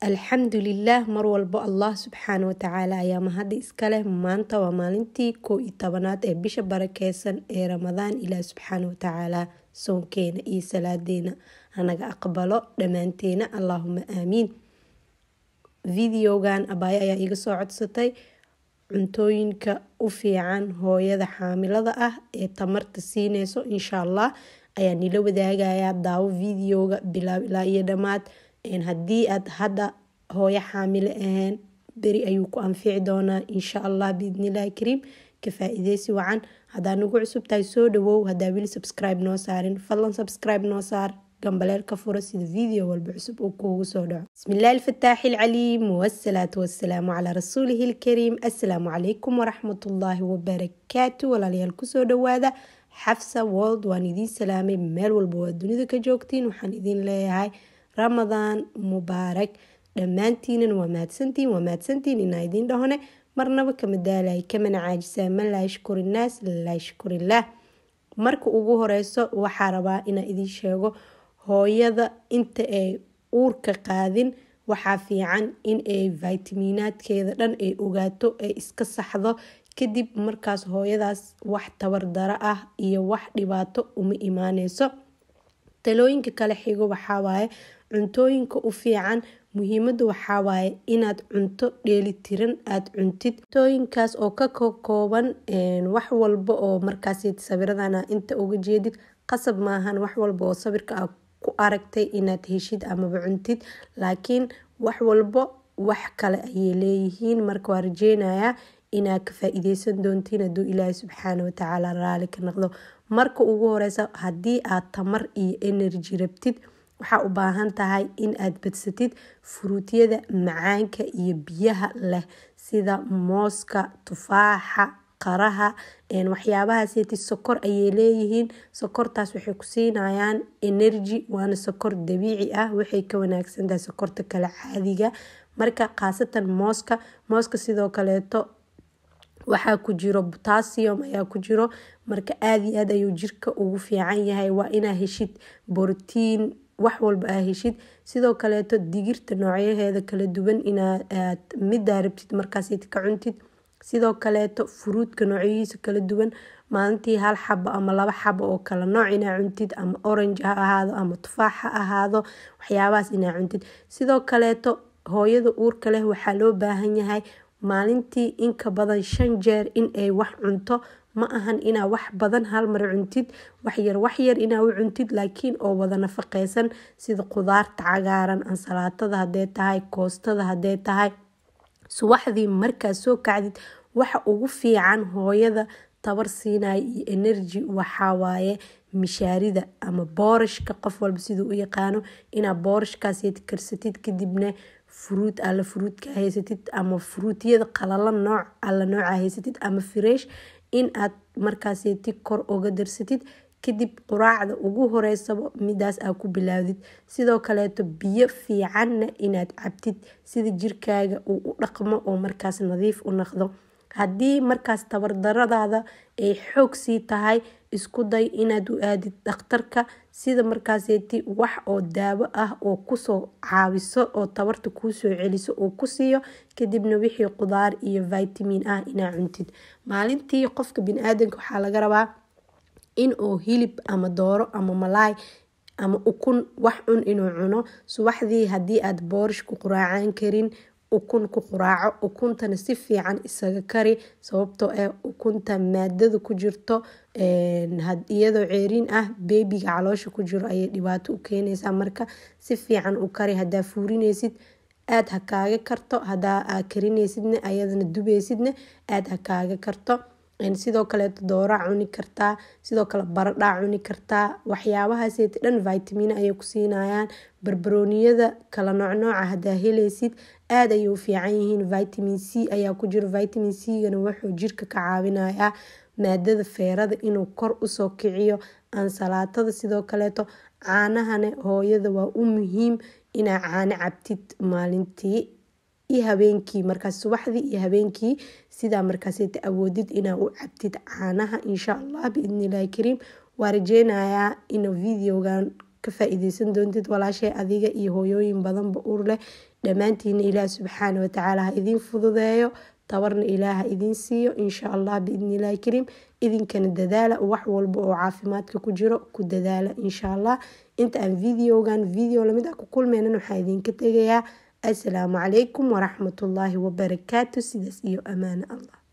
alxamdulilaah mar walbo allah subxaana watacaala ayaa mahadi iskaleh maanta waa maalintii kow iyo tobanaad ee bisha barakeysan ee ramadaan ilaah subxaana watacaala soonkeena iyo salaadeena hanaga aqbalo dhammaanteena allaahuma aamiin videogan abaayo ayaa iga soo codsatay cuntooyinka u fiican hooyada xaamilada ah ee tamarta siineyso insha allah ayaa nila wadaagayaa daawo videoga bilaab ilaa iyo dhammaad haddii aad hadda hooyo xaamile ahayn beri ayuu ku anfici doonaa insha allah biidnillahi kariim ka faa-ideysi wacan haddaa nagu cusub tahay soo dhawow haddaa weli subscribe noo saarin fadlan subscribe noo saar gambaleelka fura sida video walba cusub uu kuugu soo dhaco bismillahi alfataaxi alcaliim wasalaatu wasalaamu calaa rasuulihi lkariim assalaamu calaykum waraxmatullaahi wabarakaatu walaalayaal kusoo dhawaada xafsa world waan idiin salaamay meel walba waa dunida ka joogtiin waxaan idiin leeyahay ramadaan mubaarak dhammaantiinan waa mahadsantiin waa mahadsantiin inaa idiin dhahone marnaba kama daalay kamana caajisaa man laa yashkur innaas laa yashkurillaah marka ugu horeyso waxaa rabaa inaa idiin sheego hooyada inta ay uurka qaadin waxaa fiican in ay vitaminaadkeeda dhan ay ogaato ay iska saxdo kadib markaas hooyadaas wax tabardaro ah iyo wax dhibaato uma imaaneyso talooyinka kale xigo waxawaaye cuntooyinka u fiican muhiimada waxawaaye inaad cunto dheelitiran aada cuntid cuntooyinkaas oo ka kooban wax walba oo markaas sawiradana inta uga jeedid qasab maahan wax walba oo sawirka a ku aragtay inaad heshid amaba cuntid laakiin wax walbo wax kale ayay leeyihiin marka waa rajeynayaa inaad ka faa-ideysan doontiin hadduu ilaahay subxaana watacaala raali ka noqdo marka ugu horeysa haddii aad tamar iyo energy rabtid waxaa u baahan tahay in aad badsatid furuutyada macaanka iyo biyaha leh sida mooska tufaaxa qaraha waxyaabahaaseti sokor ayay leeyihiin sokortaas waxay ku siinayaan energy waana sokor dabiici ah waxay ka wanaagsantahay sokorta kale caadiga marka khaasatan mooska mooska sidoo kaleeto waxaa ku jiro botasium ayaa ku jiro marka aada iyo aad ayuu jirka ugu fiican yahay waa inaa heshid borotiin wax walba aa heshid sidoo kaleeto digirta noocyaheeda kala duwan inaad midaa rabtid markaasd ka cuntid sidoo kaleeto furuudka noocyihiisa kala duwan maalintii hal xabo ama laba xabo oo kala nooc inaa cuntid ama orange ha ahaado ama tufaax ha ahaado waxyaabahaas inaa cuntid sidoo kaleeto hooyada uurka leh waxaa loo baahan yahay maalintii inka badan shan jeer in ay wax cunto ma ahan inaa wax badan halmar cuntid waxyar waxyar inaa u cuntid laakiin oo wada nafaqeysan sida qudaarta cagaaran ansalaatada hadee tahay koostada hadee tahay subaxdii markaad soo kacdid waxa ugu fiican hooyada tabar siinaya iyo energy waxawaaye mishaarida ama boorashka qof walba siduu u yaqaano inaa boorashkaas karsatid kadibna furuud alla furuudka haysatid ama furuutyada qalala nooc alla nooca haysatid ama fireesh in aad markaaseti kor oga darsatid kadib quraacda ugu horeysaba midaas aa ku bilaawdid sidoo kaleeto biyo fiicanna inaad cabtid sida jirkaaga uu u dhaqmo oo markaas nadiif u naqdo haddii markaas tabardaradaada ay xoog sii tahay isku day inaad u aadid dhakhtarka sida markaaseti wax oo daawo ah oo kusoo caawiso oo tabarta kuusoo celiso oo ku siiyo kadibna wixii qudaar iyo vitamin ah inaa cuntid maalintii qofka bini-aadanka waxaa laga rabaa in uu hilib ama dooro ama malaay ama ukun wax cun inuu cuno subaxdii haddii aad boorish ku quraacaan karin ukun ku quraaco ukuntana si fiican isaga kari sababtoo ah ukunta maadada ku jirto iyadoo ceeriin ah beebiga caloosha ku jiro ayay dhibaato u keenaysaa marka si fiican u kari hadaa fuurineysid aada ha kaaga karto hadaa aad karineysidna ayadana dubeysidna aada ha kaaga karto sidoo kaleeto dooraa cuni kartaa sidoo kale baradhaa cuni kartaa waxyaabahaaseti dhan vitamina ayay ku siinayaan barbarooniyada kala noocnooca hadaa heleysid aada ayay u fiican yihiin vitamin c ayaa ku jiro vitamin c-gana wuxuu jirka ka caawinayaa maadada feerada inuu kor usoo kiciyo ansalaatada sidoo kaleeto caanahana hooyada waa u muhiim inaa caano cabtid maalintii iyo habeenkii markaas subaxdii iyo habeenkii sidaa markaaseta awoodid inaa u cabtid caanaha insha allah biidnillahi kariim waa rajeynayaa in videogan ka faa-ideysan doontid walaashay adiga iyo hooyooyin badanba ur leh dhammaantiina ilaah subxaana watacaala ha idiin fududeeyo tabarna ilaah ha idiin siiyo insha allah biidnillahi kariim idinkana dadaala wax walba oo caafimaadka ku jiro ku dadaala insha allah inta aan videogan video lamid ah ku kulmeynan waxaa idinka tegayaa assalaamu calaykum waraxmatullaahi wabarakaatu sidaas iyo amaano allah